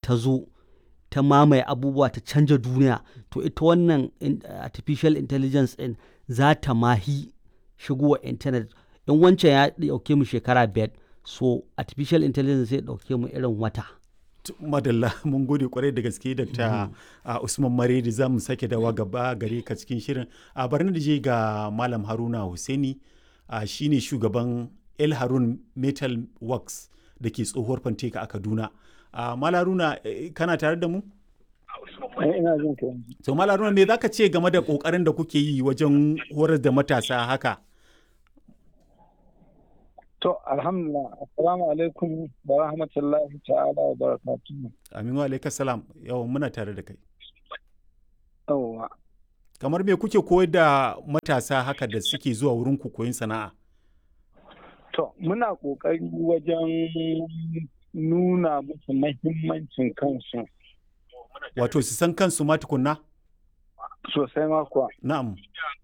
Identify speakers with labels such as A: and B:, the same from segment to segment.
A: ta zo ta mamaye abubuwa ta canja duniya to ita wannan artificial intelligence ɗin za ta mahi shigowa intanet in wancan ya ɗauke mu shekara biyar so artificial intelligence zai ɗauke mu irin wata
B: madalla mun gode kwarai da gaske dr usman maredi za mu sake dawa gaba gare ka cikin shirin a bari da je ga malam haruna hussaini shine shugaban el harun metal works da ke tsohuwar fanteka a kaduna malam haruna kana tare da mu
C: ina jin ka
B: so malam haruna me zaka ce game da kokarin da kuke yi wajen horar da matasa haka
C: To, alhamdulillah, assalamu alaikum wa rahmatullahi ta'ala wa barakatuhu.
B: Amin wa alaikas salam, yawan muna tare da kai.
C: Yawwa.
B: Kamar me kuke koyar da matasa haka da suke zuwa wurin ku koyin sana'a?
C: To, muna ƙoƙari wajen nuna musu mahimmancin kansu.
B: Wato su san kansu ma tukunna?
C: Sosai ma kuwa.
B: Na'am.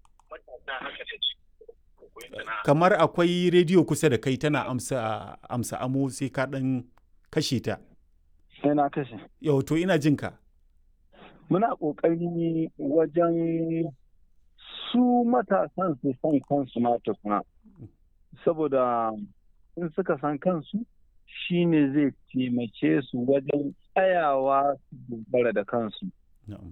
B: kamar akwai rediyo kusa da kai tana amsa amsa amo sai ka dan kashe ta
C: Sai na kashe.
B: yau to ina jin ka
C: Muna ƙoƙari wajen su matasan su san kansu ma tukuna. Saboda in suka san kansu shine zai taimake su wajen tsayawa su dogara da kansu.
B: na'am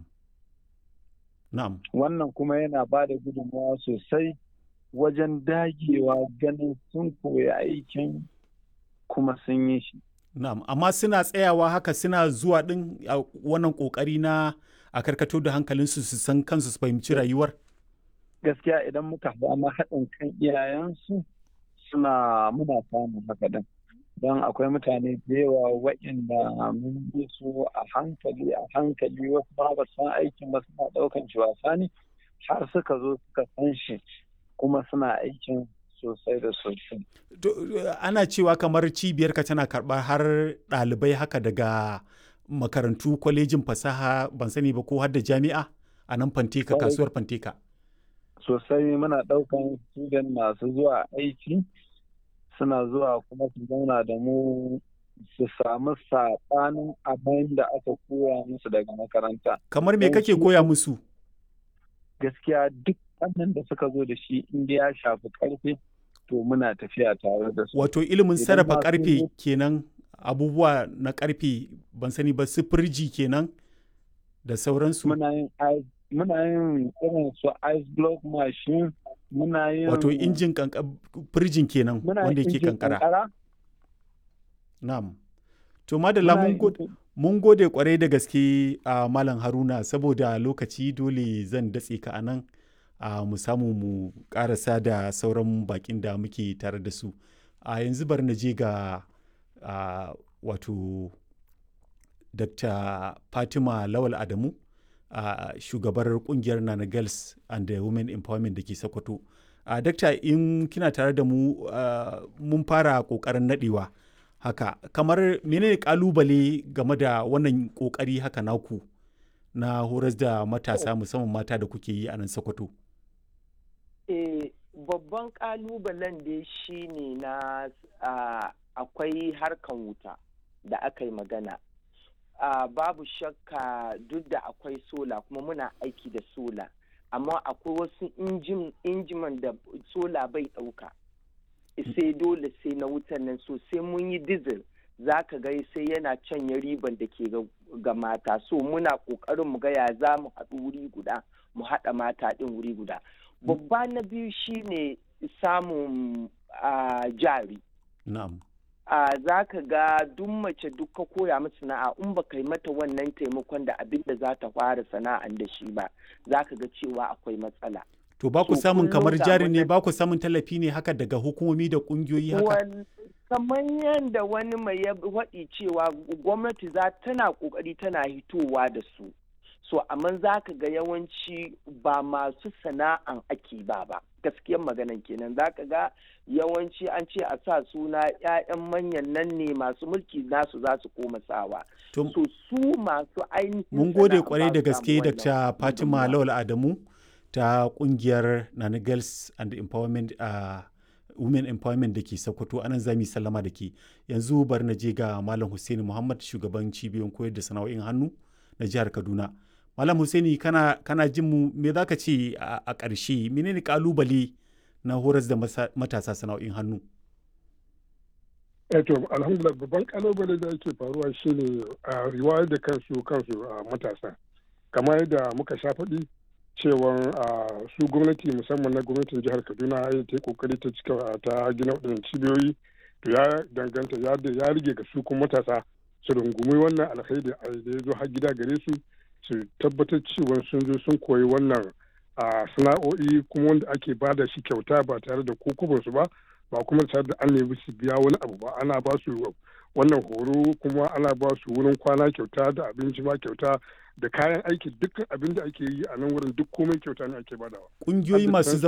B: na'am
C: Wannan kuma yana ba da gudunmawa sosai wajen dagewa ganin sun koyi aikin kuma sun yi shi.
B: na'am amma suna tsayawa haka suna zuwa din a wannan kokari na a karkato da hankalinsu su san kansu su fahimci rayuwar
C: Gaskiya idan muka samu haɗin kan iyayensu suna muna samun haka din. Don akwai mutane da yawa waɗanda mun bi su a hankali a hankali wasu ma ba san aikin ba suna ɗaukan shi wasa ne har suka zo suka san shi kuma suna aikin sosai da sosai.
B: To, ana cewa kamar cibiyar ka tana karɓar har ɗalibai haka daga makarantu kwalejin fasaha ban sani ba ko har da jami'a a nan fanteka
C: Kwarai.
B: kasuwar fanteka
C: Sosai muna ɗaukan student masu zuwa aiki suna zuwa kuma su zauna da mu su samu saɓanin abin da aka koya musu daga makaranta.
B: kamar me
C: Eh,
B: kake
C: su-
B: koya musu
C: Gaskiya duk wannan da suka zo da shi inda ya shafi ƙarfe to muna tafiya tare da su.
B: wato ilimin
C: Idan
B: sarrafa
C: ma sun
B: karfe
C: zo-
B: kenan abubuwa na karfe ban sani ba su firji kenan da sauransu
C: muna yin ice muna yin irin su ice block machine muna yin
B: wato injin kanka firjin kenan
C: muna yin
B: wanda yake
C: injin
B: kankara na'am to madalla
C: muna
B: mun
C: yin
B: gode
C: injin-
B: Mun gode kwarai da gaske a Malam Haruna saboda lokaci dole zan datse ka a nan a mu samu mu karasa da sauran bakin da muke tare da su. A yanzu bar na je ga a, wato Dr. Fatima Lawal Adamu a shugabar kungiyar Nana Girls and the Women Empowerment da ke Sokoto. A Dr. in kina tare da mu a, mun fara kokarin nadewa. haka kamar menene kalubale game da wannan kokari haka naku na horas da matasa musamman mata da kuke yi a nan sokoto
D: Eh, babban kalubalen dai shi ne na ah, akwai harkan wuta da aka yi magana. Ah, babu shakka duk da akwai sola kuma muna aiki da sola, amma akwai wasu injin- injiman da sola bai ɗauka. sai dole sai na wutan nan so sai mun yi dizil za ka ga sai yana canye riban da ke ga- ga mata so muna ƙoƙarin mu ga ya za mu haɗu wuri guda mu haɗa mata ɗin wuri guda babba na biyu shine samun ah, jari
B: na'am
D: a za ka ga duk mace duk ka koya mata sana'a in ba kai mata wannan taimakon da abin da za ta fara sana'an da shi ba za ka ga cewa akwai matsala
B: to ba ku
D: So,
B: samun
D: kullum
B: kamar
D: ga
B: jari ne
D: wannan-
B: ba ku samun tallafi ne haka daga hukumomi da kungiyoyi haka
D: Wal- kamar yadda wani mai ya waɗi cewa gwamnati za tana ƙoƙari tana hitowa da su so amma za ka ga yawanci ba masu sana'an ake ba ba gaskiyar maganan kenan za ka ga yawanci an ce a sa suna 'ya'yan manyan nan ne masu mulki nasu za su koma sawa
B: To-
D: so su masu ainihin
B: mun gode
D: sana'a
B: kwarai
D: ba
B: da
D: su
B: gaske
D: samu
B: dr
D: wannan
B: fatima
D: gudunmawa.
B: lawal adamu ta kungiyar nana girls and empowerment a women empowerment da ke sokoto anan za mu yi sallama da ke yanzu bari na je ga malam Hussaini muhammad shugaban cibiyoyin koyar da sana'o'in hannu na jihar kaduna malam Hussaini kana kana jin mu me za ka ce a ƙarshe menene kalubale na horas da matasa sana'o'in hannu
E: to alhamdulillah babban kalubale da yake faruwa shine a riwayar da kansu kansu a matasa kamar yadda muka sha faɗi cewa su gwamnati musamman na gwamnatin jihar kaduna ya ta kokari ta cika ta gina waɗannan cibiyoyi to ya danganta ya rige ga su kuma matasa su rungumi wannan alkhairi da ya zo har gida gare su su tabbatar cewa sun zo sun koyi wannan sana'o'i kuma wanda ake bada shi kyauta ba tare da kokobansu ba ba kuma tare da an nemi su biya wani abu ba ana ba su wannan horo kuma ana ba su wurin kwana kyauta da abinci ma kyauta da kayan aiki dukkan abin da ake yi a nan wurin duk komai kyauta ne ake badawa.
B: Ƙungiyoyi masu